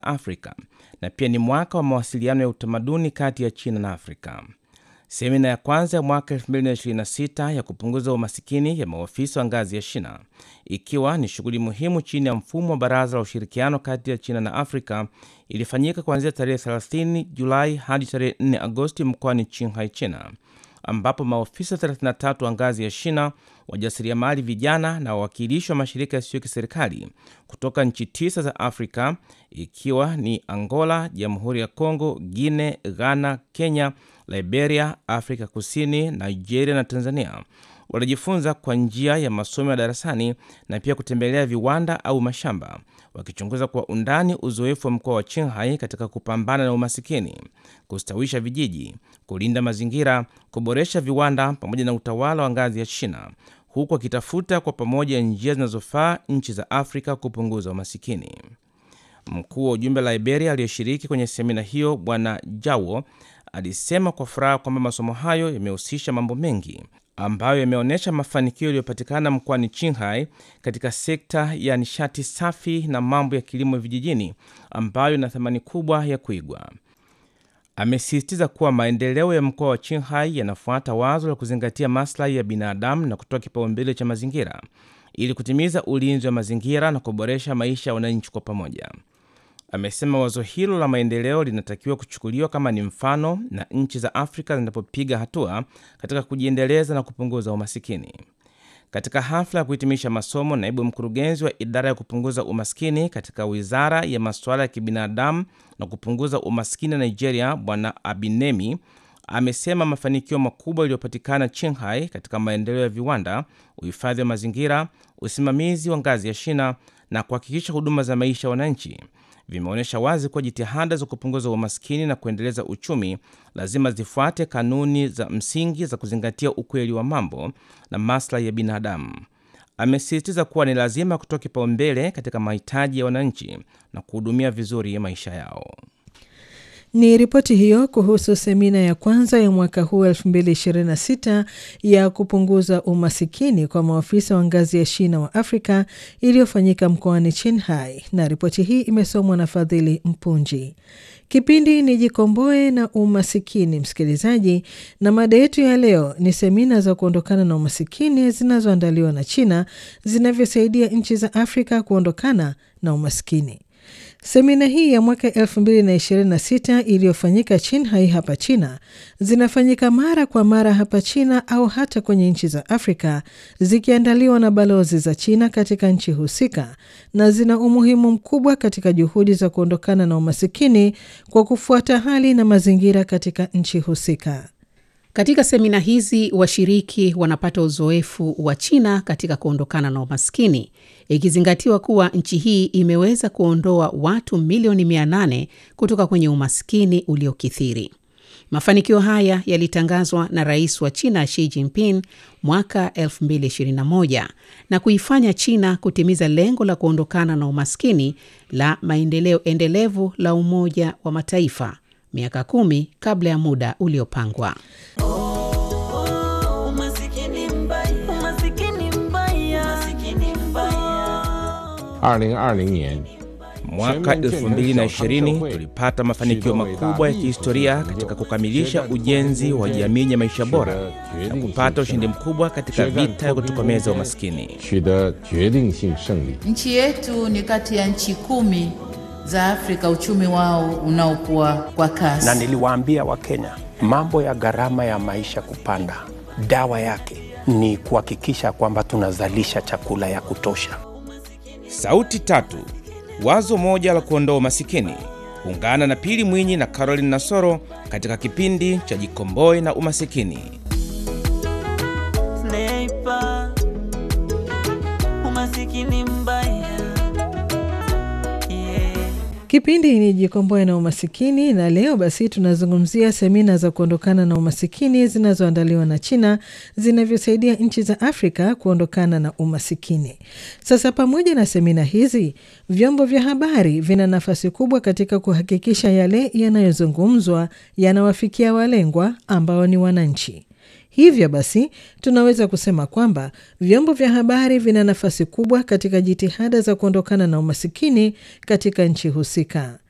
Afrika na pia ni mwaka wa mawasiliano ya utamaduni kati ya China na Afrika. Semina ya kwanza ya mwaka 2026 ya kupunguza umasikini ya maofisa wa ngazi ya China, ikiwa ni shughuli muhimu chini ya mfumo wa Baraza la Ushirikiano kati ya China na Afrika, ilifanyika kuanzia tarehe 30 Julai hadi tarehe 4 Agosti mkoani Qinghai, China, ambapo maofisa 33 wa ngazi ya China, wajasiriamali vijana na wawakilishi wa mashirika yasiyo kiserikali kutoka nchi tisa za Afrika ikiwa ni Angola, Jamhuri ya Kongo, Guinea, Ghana, Kenya, Liberia, Afrika Kusini, Nigeria na Tanzania walijifunza kwa njia ya masomo ya darasani na pia kutembelea viwanda au mashamba, wakichunguza kwa undani uzoefu wa mkoa wa Qinghai katika kupambana na umasikini, kustawisha vijiji, kulinda mazingira, kuboresha viwanda pamoja na utawala wa ngazi ya China, huku wakitafuta kwa pamoja njia zinazofaa nchi za Afrika kupunguza umasikini. Mkuu wa ujumbe la Liberia aliyeshiriki kwenye semina hiyo Bwana Jawo alisema kwa furaha kwamba masomo hayo yamehusisha mambo mengi ambayo yameonyesha mafanikio yaliyopatikana mkoani Qinghai katika sekta ya nishati safi na mambo ya kilimo vijijini ambayo ina thamani kubwa ya kuigwa. Amesisitiza kuwa maendeleo ya mkoa wa Qinghai yanafuata wazo la kuzingatia maslahi ya binadamu na kutoa kipaumbele cha mazingira ili kutimiza ulinzi wa mazingira na kuboresha maisha ya wananchi kwa pamoja. Amesema wazo hilo la maendeleo linatakiwa kuchukuliwa kama ni mfano na nchi za Afrika zinapopiga hatua katika kujiendeleza na kupunguza umasikini. Katika hafla ya kuhitimisha masomo, naibu mkurugenzi wa idara ya kupunguza umaskini katika wizara ya masuala ya kibinadamu na kupunguza umaskini Nigeria, Bwana Abinemi amesema mafanikio makubwa yaliyopatikana Qinghai katika maendeleo ya viwanda, uhifadhi wa mazingira, usimamizi wa ngazi ya shina na kuhakikisha huduma za maisha ya wananchi vimeonyesha wazi kuwa jitihada za kupunguza umaskini na kuendeleza uchumi lazima zifuate kanuni za msingi za kuzingatia ukweli wa mambo na maslahi ya binadamu. Amesisitiza kuwa ni lazima kutoa kipaumbele katika mahitaji ya wananchi na kuhudumia vizuri maisha yao. Ni ripoti hiyo kuhusu semina ya kwanza ya mwaka huu 2026 ya kupunguza umasikini kwa maafisa wa ngazi ya China wa Afrika iliyofanyika mkoani Qinghai, na ripoti hii imesomwa na Fadhili Mpunji. Kipindi ni Jikomboe na Umasikini, msikilizaji, na mada yetu ya leo ni semina za kuondokana na umasikini zinazoandaliwa na China zinavyosaidia nchi za Afrika kuondokana na umasikini. Semina hii ya mwaka 2026 iliyofanyika Qinghai hapa China zinafanyika mara kwa mara hapa China au hata kwenye nchi za Afrika zikiandaliwa na balozi za China katika nchi husika na zina umuhimu mkubwa katika juhudi za kuondokana na umasikini kwa kufuata hali na mazingira katika nchi husika. Katika semina hizi washiriki wanapata uzoefu wa China katika kuondokana na umaskini, ikizingatiwa kuwa nchi hii imeweza kuondoa watu milioni 800 kutoka kwenye umaskini uliokithiri. Mafanikio haya yalitangazwa na rais wa China Xi Jinping mwaka 2021 na kuifanya China kutimiza lengo la kuondokana na umaskini la maendeleo endelevu la Umoja wa Mataifa miaka kumi kabla ya muda uliopangwa. Mwaka 2020 tulipata mafanikio makubwa ya kihistoria katika kukamilisha ujenzi wa jamii ya maisha bora na kupata ushindi mkubwa katika vita ya kutokomeza umaskini. Nchi yetu ni kati ya nchi kumi za Afrika uchumi wao unaokuwa kwa kasi. Na niliwaambia Wakenya mambo ya gharama ya maisha kupanda, dawa yake ni kuhakikisha kwamba tunazalisha chakula ya kutosha. Sauti tatu, wazo moja la kuondoa umasikini. Ungana na Pili Mwinyi na Caroline Nasoro katika kipindi cha Jikomboe na Umasikini. Sniper, umasikini mbaya Kipindi ni Jikomboe na Umasikini, na leo basi tunazungumzia semina za kuondokana na umasikini zinazoandaliwa na China zinavyosaidia nchi za Afrika kuondokana na umasikini. Sasa, pamoja na semina hizi, vyombo vya habari vina nafasi kubwa katika kuhakikisha yale yanayozungumzwa yanawafikia walengwa ambao ni wananchi. Hivyo basi tunaweza kusema kwamba vyombo vya habari vina nafasi kubwa katika jitihada za kuondokana na umasikini katika nchi husika.